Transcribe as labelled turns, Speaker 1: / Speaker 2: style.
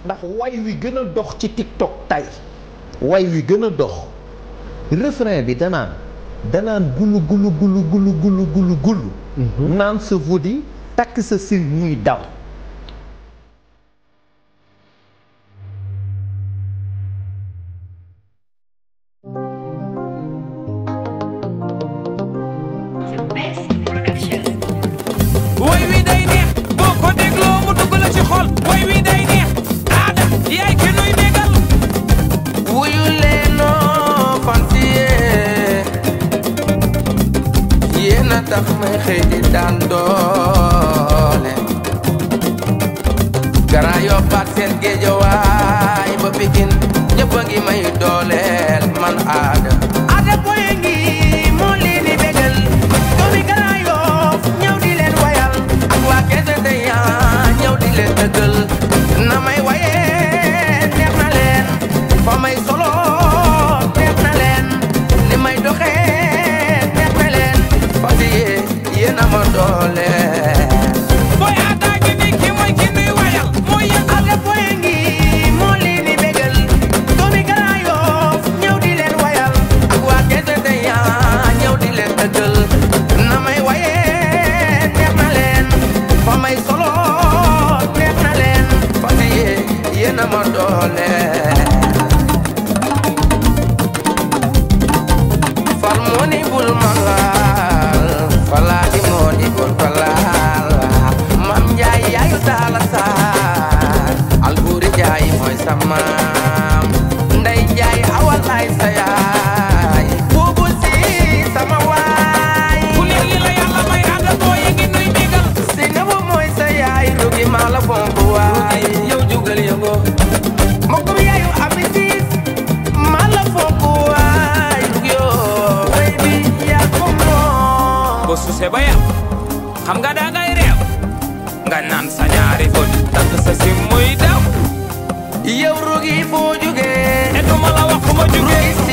Speaker 1: ndax way wi gën a dox ci TikTok tey way wi gën a dox refrain bi danaan danaan gulu gulu gulu gulu gulu gulu gulu naan sa vodi takk sa sil muy daw
Speaker 2: way wi day neex boo ko dégloo mu dugg la ci xol way wi day neex aada yaay ki nuy bégal
Speaker 3: wuyu leenoo fantiye yéen a tax may xëy di daan doole Grand Yoff ak seen géejawaay ba Pikin ñëpp a ngi may dooleel man aada aada boye ngi moo leen di bégal doomi Grand Yoff ñëw di leen wayal ak waa Kees Deya ñëw di leen dëggal na may waye neex na leen fa may solo neex na leen li may doxee neex na leen fa di yéen a ma dooleel
Speaker 2: booy aada gi ni ki mooy ki nuy wayal mooy yëg
Speaker 3: Aada boye ngi moo leen di bégal doomi Grand Yoff ñëw di leen wayal ak waa Kees Deya ñëw di leen dëggal na may waye neex na leen fa may solo neex na leen fa di yéen a ma dooleel fal moo ni bul ma laal falaati moo ni bul ma laal mam njaay yaayu taala saar albuuri njaay mooy sa maam ndey njaay awal ay sa yaay buubu si sama waay
Speaker 2: ku neex li la yàlla may aada booy ngi nuy bégal
Speaker 3: si nabu mooy sa yaay rugi maa la fonk waay yow jugal yëngo mbokkum yaayu abisis maa la fonk waay rugi yoo baby yaa ko moom
Speaker 2: boo susee ba yam xam nga daa ngay réew nga naan sa ñaari fóot takk sa sim muy daw
Speaker 3: yow rugi foo jugee
Speaker 2: et duma la wax fu ma jugee